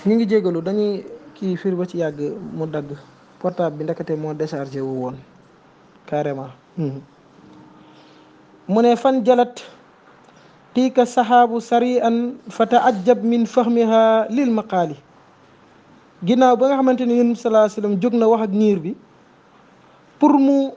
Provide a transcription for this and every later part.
ñu ngi jégalu dañuy kii fir ba ci yàgg mu dagg portable bi ndekete moo déchargé wu woon carrément mu ne fan jalat tiika saxaabu sari an fa taajab min fahmiha lil maqaali ginnaaw ba nga xamante ne yonent salaa sallam jóg na wax ak niir bi pour mu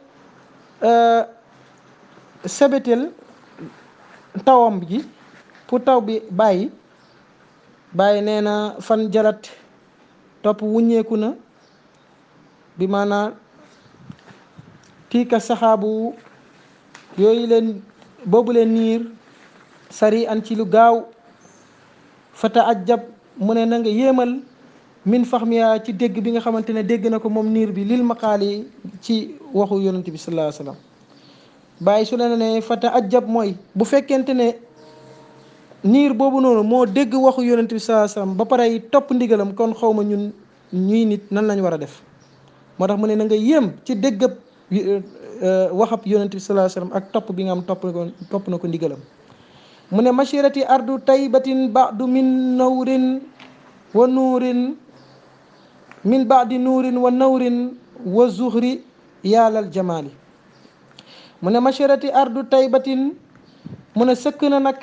sebetel tawam ji pour taw bi bàyyi bàyyi nee na fan jalat topp wuññeeku na bi maanaa tiika saxaabu yooyu leen boobu leen niir sari an ci lu gaaw fa taajab mu ne na nga yéemal min faxmiya ci dégg bi nga xamante ne dégg na ko moom niir bi lil maqaali ci waxu yonent bi sallallahu alayhi wasallam bàyyi su la ne fa taajab mooy bu fekkente ne niir boobu noonu moo dégg waxu yonent bi sallallahu alayhi wasallam ba pare topp ndigalam kon xawma ñun ñuy nit nan lañ war a def moo tax mu ne na nga yéem ci déggab waxab yonent bi sallallahu alayhi wasallam ak topp bi nga am topp ko topp na ko ndigalam mu ne mashirati ardu taybatin ba'du min nawrin wa nuurin min baadi nuurin wa nawrin wa zuhri yaalal jamaali mu ne mashirati ardu taybatin mu ne sëkk na nag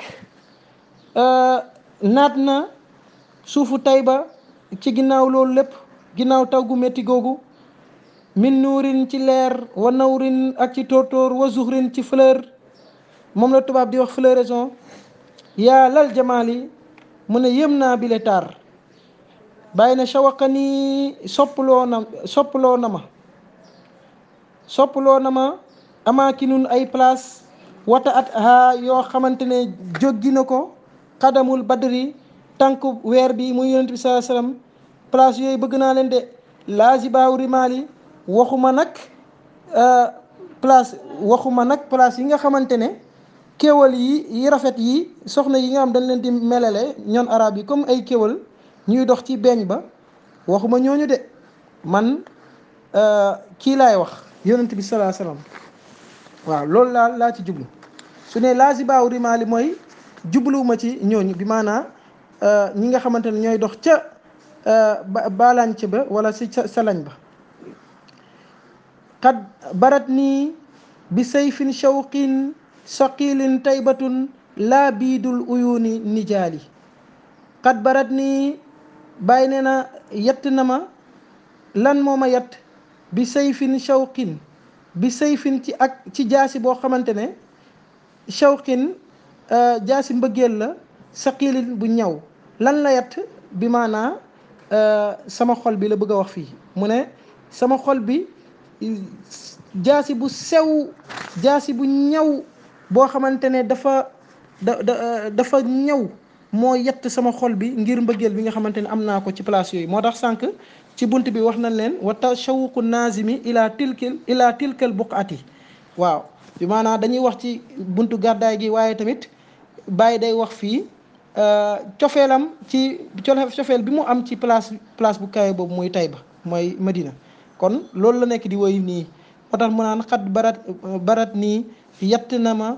naat na suufu tayba ci ginnaaw loolu lépp ginnaaw taw gu métti googu min nuurin ci leer wa nawrin ak ci tóortóor wa zuhrin ci fleur moom la tubaab di wax floraison yaalal jamaali mu ne yëm naa bile taar bàyyi na shawaqa nii soppaloo na soppaloo na ma soppaloo na ma amaakinun ay place wata at ha yoo xamante ne jóggi na ko xadamul badri tànk weer bi muy yonent bi sallallahu alayhi wasallam place yooyu bëgg naa leen de laazibaaw rimaali waxuma nag place waxuma nag place yi nga xamante ne kéwal yi yi rafet yi soxna yi nga xam dañ leen di melale ñoon arab yi comme ay kéwal ñuy dox ci beeñ ba waxuma ñooñu de man kii laay wax yonent bi salaa salaam waaw loolu laa laa ci jublu su ne laazibaaw rimaali mooy jubluwuma ci ñooñu bi maanaa ñi nga xamante ne ñooy dox ca baalañc ba wala si salañ ba qad barat nii bi sayfin shawqin saqilin taybatun laa biidul uyuni nijaali qad barat nii bàyyi nee na yett na ma lan moo ma yett bi sayfin shawqin bi sayfin ci ak ci jaasi boo xamante ne shawqin jaasi mbëggeel la saqilin bu ñaw lan la yett bi maanaa sama xol bi la bëgg a wax fii mu ne sama xol bi jaasi bu sew jaasi bu ñaw boo xamante ne dafa da dafa ñaw moo yett sama xol bi ngir mbëggeel bi nga xamante ne am naa ko ci place yooyu moo tax sànq ci bunt bi wax nañ leen wa tashawuqu naazimi ila tilkil ila tilkal buqati waaw bi maanaam dañuy wax ci buntu gàddaay gi waaye tamit bàyyi day wax fii cofeelam ci cofeel bi mu am ci place place bu kawe boobu muy Tayba mooy Madina kon loolu la nekk di woy nii moo tax mu naan xat barat barat nii yett na ma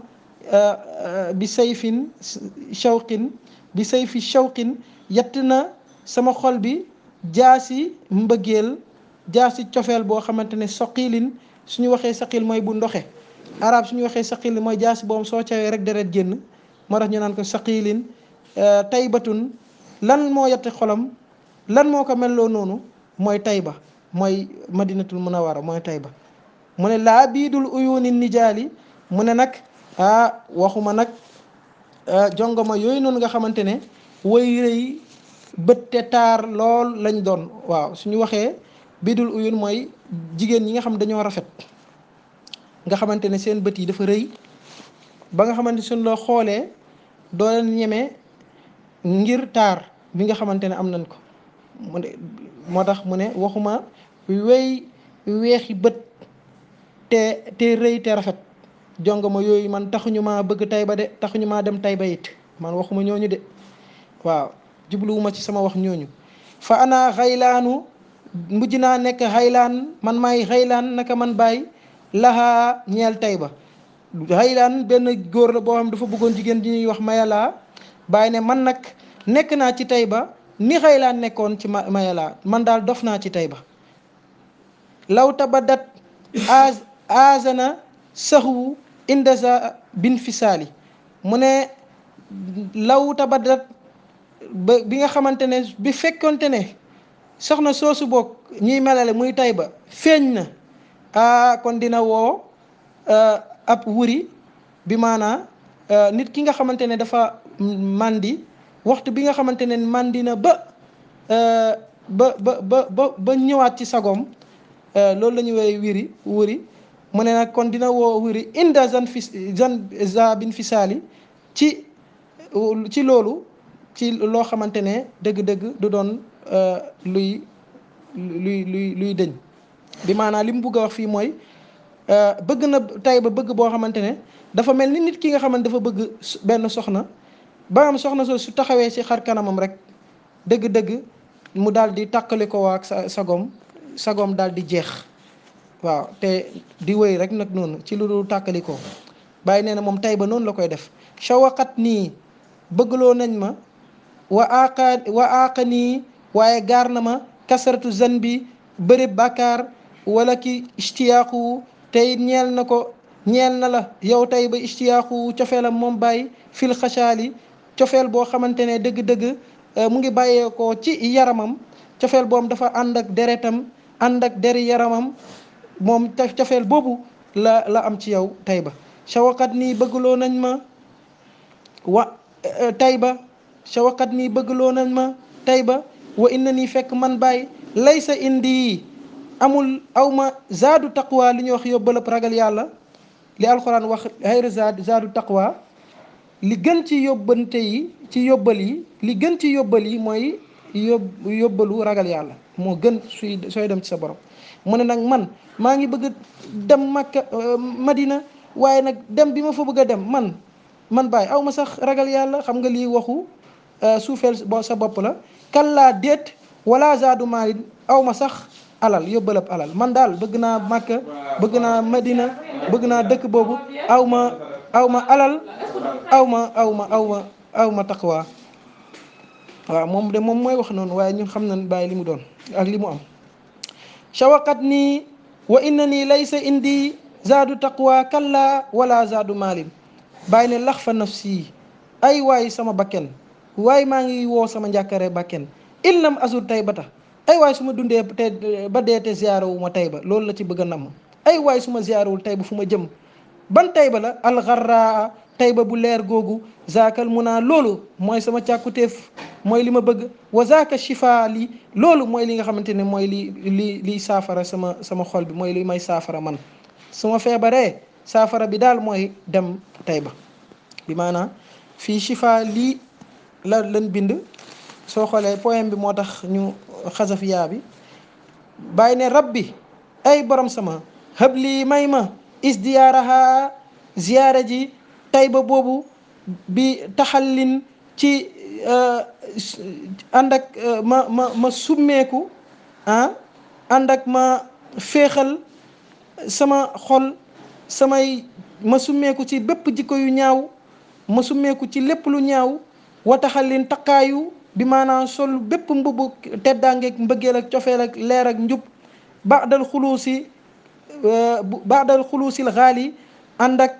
bi sayfin shawqin bi sayfi shawqin yett na sama xol bi jaasi mbëggeel jaasi cofeel boo xamante ne soqilin suñu waxee saqil mooy bu ndoxe arab suñu waxee saqil mooy jaasi boobu soo cawee rek deret génn moo tax ñu naan ko saqilin taybatun lan moo yette xolam lan moo ko melloo noonu mooy tayba mooy madinatul munawara mooy tayba mu ne laa biidul uyuni nijaali mu ne nag ah waxuma nag jongoma yooyu noonu nga xamante ne way rëy bët te taar lool lañ doon waaw suñu waxee biidul uyun mooy jigéen ñi nga xam dañoo rafet nga xamante ne seen bët yi dafa rëy ba nga xamante suñ loo xoolee doo leen ñeme ngir taar bi nga xamante ne am nañ ko mu ne moo tax mu ne waxuma wey weexi bët te te rëy te rafet jongama yooyu man taxuñu maa bëgg Tayba de taxuñu maa dem Tayba it man waxuma ñooñu de waaw jubluwuma ci sama wax ñooñu fa ana xaylaanu mujj naa nekk xaylaan man maay xaylaan naka man bàyyi laxaa ñeel Tayba xaylaan benn góor la boo xam dafa bëggoon jigéen di ñuy wax mayalaa bàyyi ne man nag nekk naa ci Tayba ni xëy laa nekkoon ci ma mayalaa man daal dof naa ci Tayba law tabadat az azana saxwu indaza bin fisaali mu ne law tabadat ba bi nga xamante ne bi fekkonte ne soxna soosu boog ñuy melale muy Tayba feeñ na ah kon dina woo ab wuri bi maanaa nit ki nga xamante ne dafa màndi waxtu bi nga xamante ne màndi na ba ba ba ba ba ñëwaat ci sagoom loolu la ñu woowee wiri wuri mu ne nag kon dina woo wuri inda zan fi zan za bin fisaali ci ci loolu ci loo xamante ne dëgg-dëgg du doon luy luy luy luy dëñ bi maanaam li mu bugg a wax fii mooy bëgg na Tayba bëgg boo xamante ne dafa mel ni nit ki nga xamante dafa bëgg benn soxna ba am soxna soo su taxawee ci xar kanamam rek dëgg-dëgg mu daal di tàqali ko waa sa sagoom sagoom daal di jeex waaw te di wéy rek nag noonu ci lu dul tàkkali ko bàyyi nee na moom Tayba noonu la koy def shawaqat nii bëggloo nañ ma wa aaqa wa aaqa nii waaye gaar na ma kasaratu zan bi bëri bàkkaar wala ki ishtiyaaqu tey ñeel na ko ñeel na la yow tey ba ishtiyaaqu cofeelam moom bàyyi fil xasaali cofeel boo xamante ne dëgg-dëgg mu ngi bàyyeekoo ci yaramam cofeel boom dafa ànd ak deretam ànd ak deri yaramam moom cofeel boobu la la am ci yow Tayba shawaqat nii bëggloo nañ ma wa Tayba shawaqat nii bëggloo nañ ma Tayba wa inna nii fekk man bàyyi laysa indi amul awma zaadu taqwa li ñuy wax yóbbalëb ragal yàlla li alxuraan wax xayra zaad zaadu taqwa li gën ci yóbbante yi ci yóbbal yi li gën ci yóbbal yi mooy yób yóbbalu ragal yàlla moo gën suy sooy dem ci sa borom mu ne nag man maa ngi bëgg dem Makka Madina waaye nag dem bi ma fa bëgg a dem man man bàyyi aw ma sax ragal yàlla xam nga lii waxu suufeel sa bopp la kallaa déet wala zaadu maalin aw ma sax alal yóbbalab alal man daal bëgg naa Makka bëgg naa Madina bëgg naa dëkk boobu aw ma aw ma alal aw ma aw ma aw ma aw ma taqwa waaw moom de moom mooy wax noonu waaye ñun xam nañ bàyyi li mu doon ak li mu am shawaqat nii wa inna nii laysa indi zaadu taqwa kalla wala zaadu maalin bàyyi ne lax fa nafsi ay waay sama bakken waaye maa ngi woo sama njàkkare bakken illam azur taybata ay waay su ma dundee te ba dee te ziyaara wu ma Tayba loolu la ci bëgg a namm ay waay su ma ziyaarawul Tayba fu ma jëm ban Tayba la alxarraa Tayba bu leer googu zaakal mu naa loolu mooy sama càkkutéef mooy li ma bëgg wa zaaka shifa li loolu mooy li nga xamante ne mooy li li liy saafara sama sama xol bi mooy li may saafara man su ma feebaree saafara bi daal mooy dem Tayba bi maanaam fii shifa lii la leen bind soo xoolee poème bi moo tax ñu xasaf yaa bi bàyyi ne rabbi ay borom sama xëb lii may ma isdiyaaraha ziyaara ji Tayba boobu bi taxallin ci ànd ak ma ma ma summeeku ah ànd ak ma féexal sama xol samay ma summeeku ci bépp jikko yu ñaaw ma summeeku ci lépp lu ñaaw wa taxallin taqaayu bi maanaam sol bépp mbubu teddaangeeg mbëggeel ak cofeel ak leer ak njub baadal xuluusi baadal xuluusil xaali ànd ak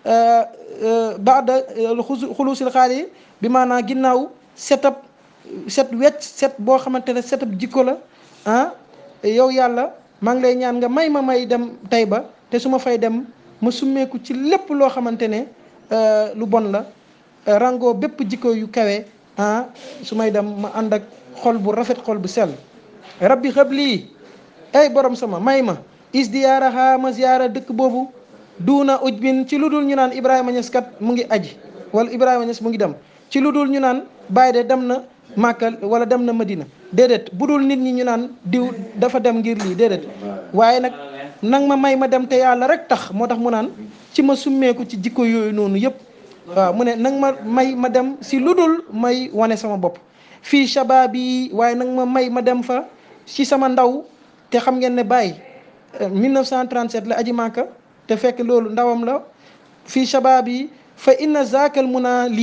baada xuluusil xaali bi maanaam ginnaaw setab set wecc set boo xamante ne setab jikko la ah yow yàlla maa ngi lay ñaan nga may ma may dem Tayba te su ma fay dem ma summeeku ci lépp loo xamante ne lu bon la rango bépp jikko yu kawe ah su may dem ma ànd ak xol bu rafet xol bu sell rabbi xëb lii ay borom sama may ma isdiyaaraha ma ziyaara dëkk boobu duuna uj bin ci lu dul ñu naan Ibrahima Niass kat mu ngi aji wala Ibrahima Niass mu ngi dem ci lu dul ñu naan Baye de dem na Màkka wala dem na Madina déedéet bu dul nit ñi ñu naan diw dafa dem ngir lii déedéet waaye nag nang ma may ma dem te yàlla rek tax moo tax mu naan ci ma summeeku ci jikko yooyu noonu yëpp waaw mu ne nang ma may ma dem si lu dul may wane sama bopp fii shabaab yi waaye nag ma may ma dem fa ci sama ndaw te xam ngeen ne Baye 1937 la aji Màkka te fekk loolu ndawam la fii shabaab yi fa inna zaakal mun naa lii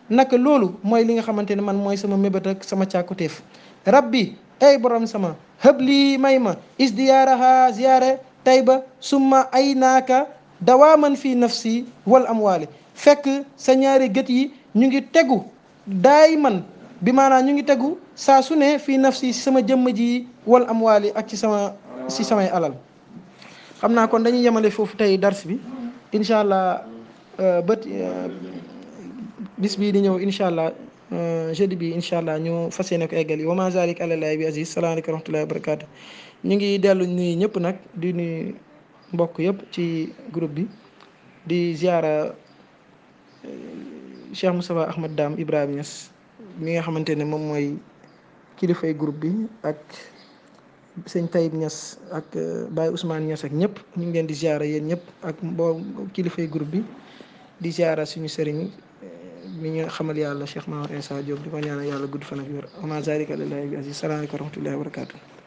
naka loolu mooy li nga xamante ne man mooy sama mébét ak sama càkkutéef rabbi ay borom sama hëb lii may ma isdiyaaraha ziyaare tayba summa ay naaka dawaaman fii nafsi wal amwaali fekk sa ñaari gët yi ñu ngi tegu daay man bi maanaam ñu ngi tegu saa su ne fii nafsi si sama jëmm ji wal amwaali ak ci sama si samay alal xam naa kon dañuy yemale foofu tey dars bi incha allah bët bis bii di ñëw incha allah jeudi bi incha allah ñu fas yéene ko eggal yi wa ma zalik àlallaahi bi aziz salaamaaleykum wa rahmatullahi wa barakaatu ñu ngi dellu nuyu ñëpp nag di nuyu mbokk yëpp ci groupe bi di ziara Cheikh Moustapha Ahmad Dame Ibrahima Niass mi nga xamante ne moom mooy kilifay groupe bi ak sëñ Tayib Niass ak Baye Ousmane Niass ak ñëpp ñu ngi leen di ziara yéen ñëpp ak mboo kilifay groupe bi di ziara suñu sëriñ mi ñu xamal yàlla Cheikh Mahamad Insa Diop di ko ñaanal yàlla gudd fan ak wér ama zalika lillahi bi aziz salaamaaleykum wa rahmatullahi wa barakatuh